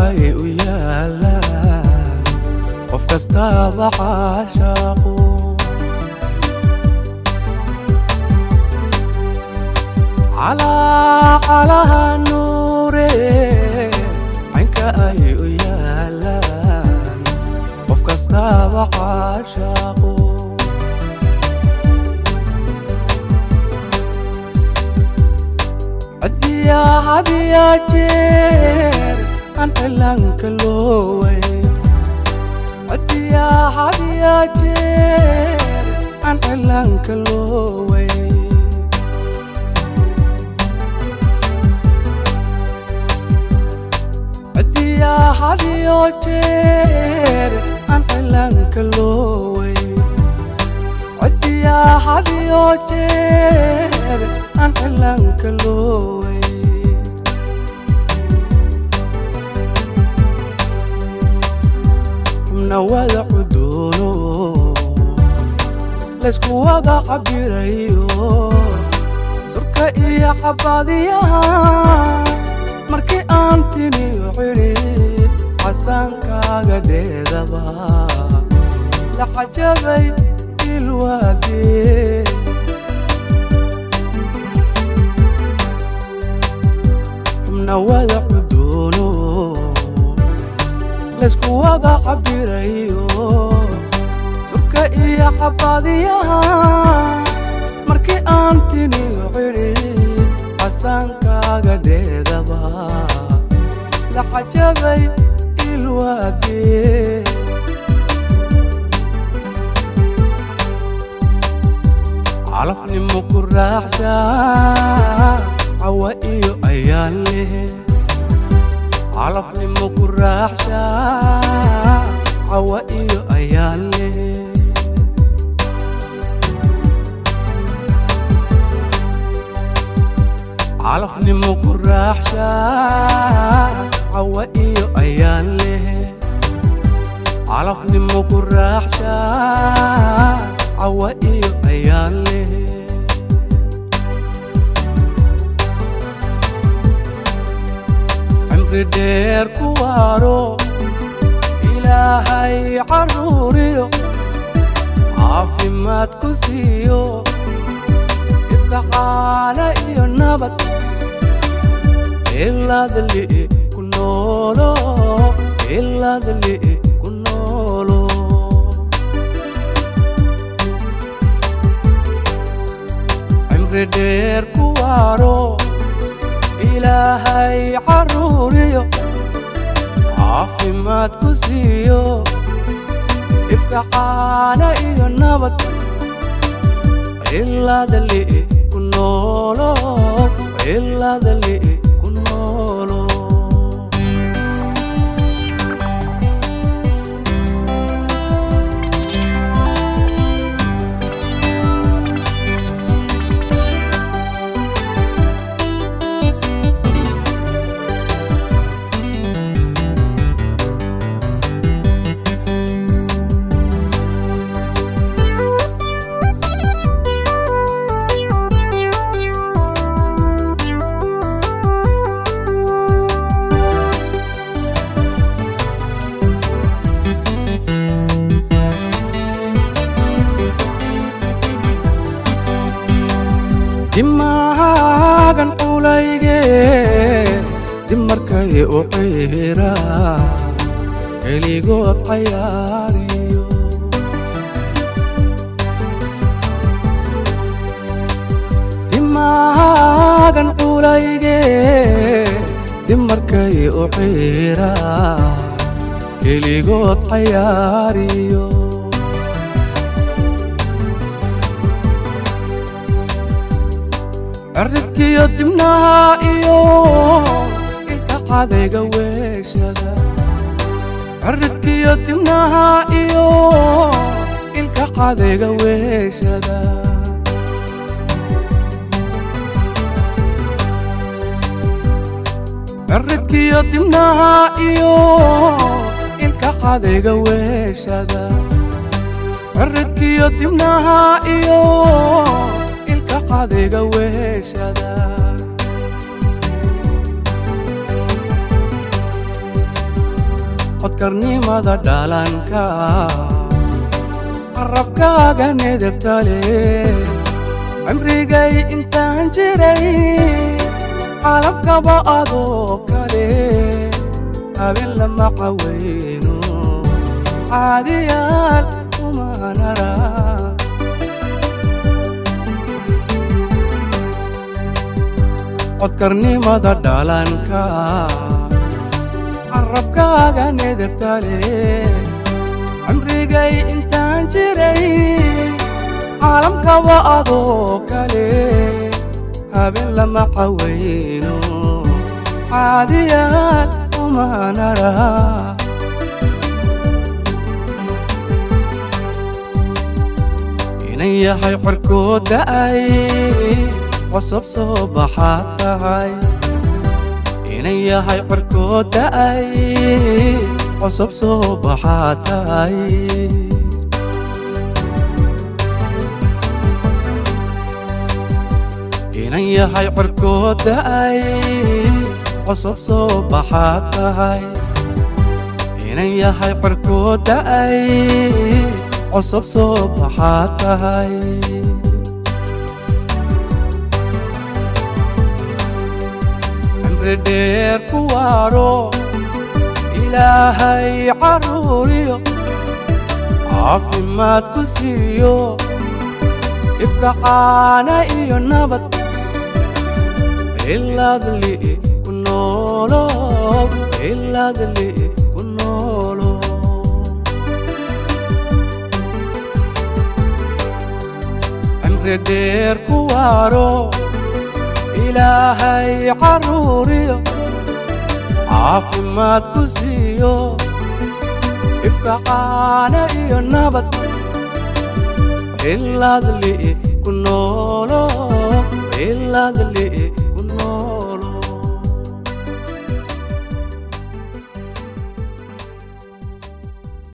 ay u yaalaan qof kastaaba caashaaqu calaacalaha nuure caynka ay u yaalaan qof kastaaba caashaaqu cadiyaa hadiyaa jeer aan cilaanka looway cadiyaa hadiyaa jeer aan cilaanka looway cadiyaa hadiyo jeer aan cilaanka looway cadiyaa hadiyo jeer aan cilaanka looway xubna wada cudoono laysku wada cabirayo surka iyo cabaadiyaha markii aan tiniyo cidhid casaankaaga dheedaba la cajabay ilwaadee xubna wada cudoono laysku wada cabirayo surka iyo cabaadiyaha markii aan tiniyo cidhid casaankaaga dheedaba la cajabay ilwaadee calafnimo ku raaxshaa cawa iyo ayaan leh calafnimo ku raaxshaa cawa iyo ayaan leh calafnimo ku raaxshaa cawa iyo ayaan leh calafnimo ku raaxshaa cawa iyo ayaan leh cimri dheer ku waaro ilaahay carruuriyo caafimaad ku siiyo ifka caana iyo nabad ilaadli ku noolo ilaadli ku noolo cimri dheer ku waaro ilaahay carruuriyo caafimaad ku siiyo ifka caana iyo nabad ilaadli ku noolo ilaadli ku noolo dimaagan culayge dib markay u ciira keligood cayaariyo dimaagan culayge dib markay u ciira keligood cayaariyo cirridkiyo dibnaha iyo ilka cadayga weeshada cirridkiyo dibnaha iyo ilka cadayga weeshada cirridkiyo dibnaha iyo ilka cadayga weeshada cirridkiyo dibnaha iyo ilka cadayga weeshada codkarnimada dhalanka carabkaaga nedebtale cimrigay intaan jiray calabkaba adoo kale habeen lama caweyno caadiyaal umanara codkarnimada dhalanka carabkaaga nedebtale cimrigay intaan jiray caalamkaba adoo kale habeen lama caweyno caadiyaal umanara inan yahay corkoo da'ay cosab soo baxaad tahay inan yahay corkoo da'ay cosab soo baxaad tahay inan yahay corkoo da'ay cosab soo baxaad tahay inan yahay corkoo da'ay cosab soo baxaad tahay cimri dheer ku waaro ilaahay carruuriyo caafimaad ku siiyo ifka caana iyo nabad ilaadli ku noolo ilaadli ku noolo cimri dheer ku waaro ilaahay carruuriyo caafimaad ku siiyo ifka caana iyo nabad ilaadli ku noolo ilaadli